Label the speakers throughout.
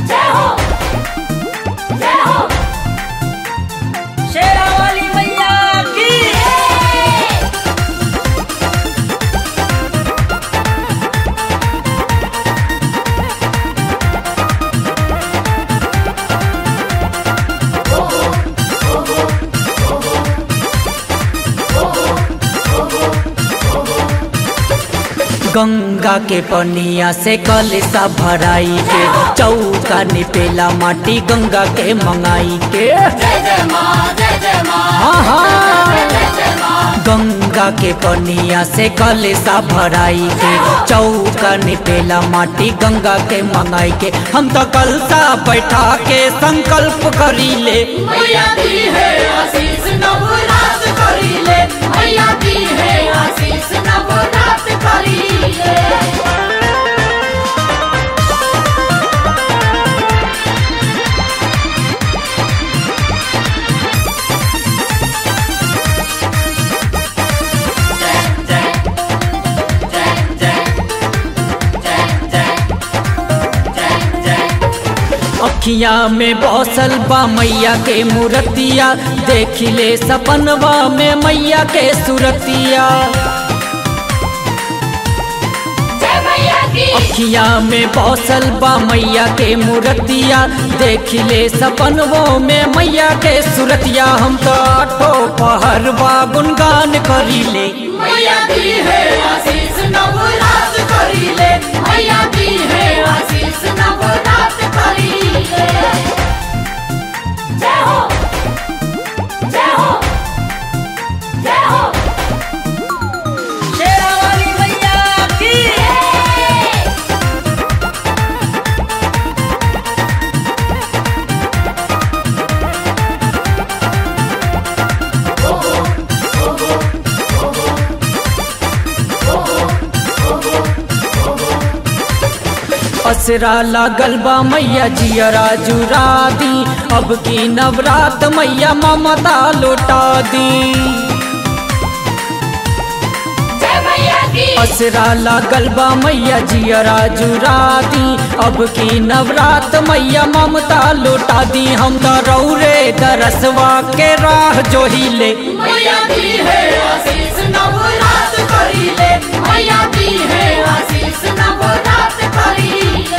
Speaker 1: जय हो जय हो
Speaker 2: शेरा वाली मैया की गंगा के पनिया से कलसा भराई के चौका निपेला माटी गंगा के मंगाई के
Speaker 1: जय जय माँ जय जय माँ
Speaker 2: हाँ हाँ
Speaker 1: जय जय माँ
Speaker 2: गंगा के पनिया से कलसा भराई के चौका निपेला माटी गंगा के मंगाई के हम तो कलसा बैठा के संकल्प करी ले
Speaker 1: मैया दी है आशीष नवरात करी ले मैया दी है आशीष नवरात करी ले
Speaker 2: अखिया में बौसल बा मैया के मूर्तिया देख ले सपनवा में मैया के सूरतिया
Speaker 1: जय मैया की
Speaker 2: अखिया में बौसल बा मैया के मूर्तिया देख ले सपनवों में मैया के सूरतिया हम तो आठो पहर बा गुनगान करी ले
Speaker 1: मैया दी है आशीष नवरात करी ले मैया दी है आशीष नवरात करी ले जय हो जय हो जय हो
Speaker 2: शेरा वाली मैया की असरा लागल बा मैया जियरा जुरा दी अब की नवरात मैया ममता लुटा दी
Speaker 1: जय मैया की
Speaker 2: असरा लागल बा मैया जियरा जुरा दी अब की नवरात मैया ममता लुटा दी हम तो रौरे दरसवा के राह जोहिले
Speaker 1: मैया दी है आशीष नवरात करी ले मैया दी है आशीष नवरात करी ले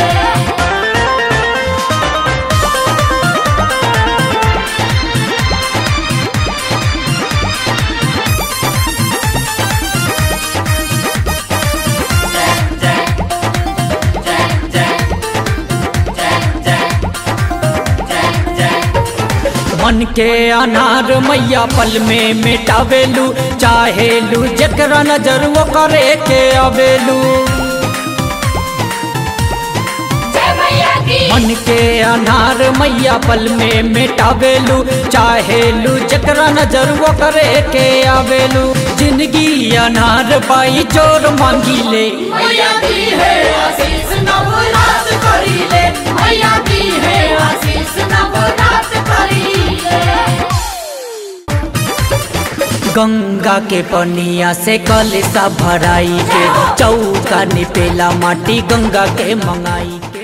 Speaker 2: मन के अनार मैया पल में मिटावेलू चाहेलू जकरा नजर वो करे के अवेलू
Speaker 1: जय मैया की
Speaker 2: मन के अनार मैया पल में मिटावेलू चाहेलू जकरा नजर वो करे के आवेलू जिंदगी अनार पाई चोर मांगी ले
Speaker 1: मैया दी है आशीष नवरात करी ले मैया दी है आशीष नवरात करी ले
Speaker 2: गंगा के पनिया से कलसा भराई के चौका निपेला माटी गंगा के मंगाई के